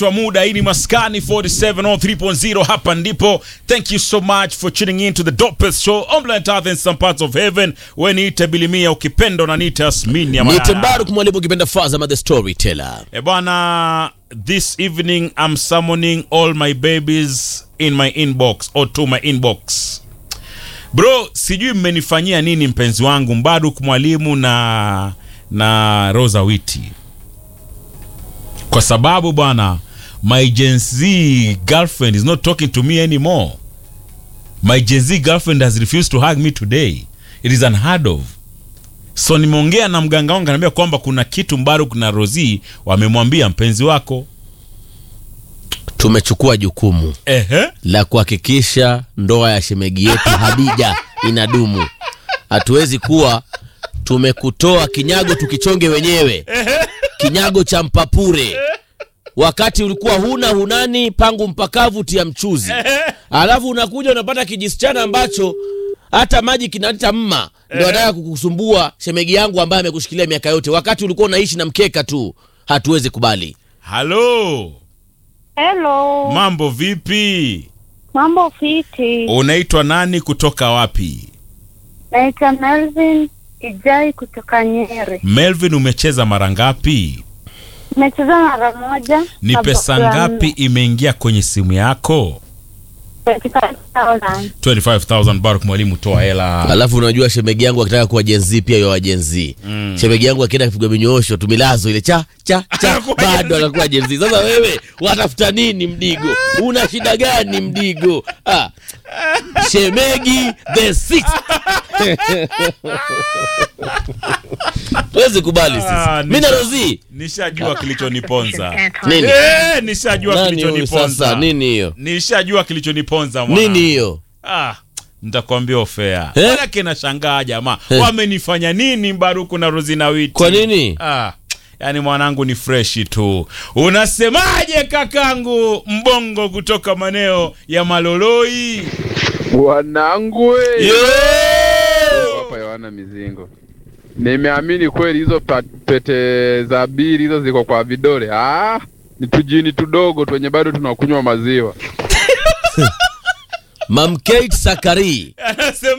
wa muda hii ni maskani 4703.0 hapa ndipo thank you so much for tuning in to the dopest show on planet earth in some parts of heaven we niite bilimia ukipenda unaniita asmini ya Niite Mayara. Mbaruk mwalimu ukipenda Fazama the storyteller. E bwana, this evening I'm summoning all my babies in my inbox or to my inbox. Bro, sijui mmenifanyia nini mpenzi wangu Mbaruk mwalimu na na Rosa Witi, kwa sababu bwana, my Gen Z girlfriend is not talking to me anymore. My Gen Z girlfriend has refused to hug me today. It is unheard of. So nimeongea na mganga wangu ananiambia kwamba kuna kitu Mbaruk na Rozi wamemwambia mpenzi wako. Tumechukua jukumu Ehe. la kuhakikisha ndoa ya shemegi yetu Hadija inadumu. Hatuwezi kuwa tumekutoa kinyago tukichonge wenyewe, kinyago cha mpapure, wakati ulikuwa huna hunani, pangu mpakavu tia mchuzi, alafu unakuja unapata kijisichana ambacho hata maji kinaleta mma, ndio anataka kukusumbua shemegi yangu ambaye amekushikilia miaka yote, wakati ulikuwa unaishi na mkeka tu. Hatuwezi kubali. Halo, Hello, mambo vipi? mambo fiti. Unaitwa nani kutoka wapi? Naitwa Melvin Ijai kutoka Nyeri. Melvin, umecheza mara ngapi? Nimecheza mara moja. Ni na pesa box la ngapi nne. imeingia kwenye simu yako? 25,000. 25000 Baruk mwalimu, toa hela. Alafu unajua shemegi yangu akitaka kuwa jenzi pia yo jenzi mm. Shemegi yangu akienda kupigwa minyoosho tumilazo ile cha cha cha Anakuwa bado anakuwa jenzi. Sasa wewe watafuta nini Mdigo? Una shida gani Mdigo? Ah. Shemegi the sixth. Tuwezi kubali Ah, sisi. Mimi na nisha- Rozi. Nishajua kilichoniponza. Nini? Eh, nishajua Nani huyu kilichoniponza. sasa? Nini hiyo? Nishajua kilichoniponza mwana. Nini hiyo? Ah, nitakwambia ofea. Eh? Manake nashangaa jamaa. Eh. Wamenifanya nini Baruku na Rozina Witi? Kwa nini? Ah, yani mwanangu ni freshi tu. Unasemaje kakangu mbongo kutoka maneo ya Maloloi? Wanangu we. Yo! hapa Yohana Mizingo, nimeamini kweli hizo pa- pete za bili hizo ziko kwa vidole. Ah, ni tujini tudogo twenye bado tunakunywa maziwa. Mam Kate Sakari. Anasema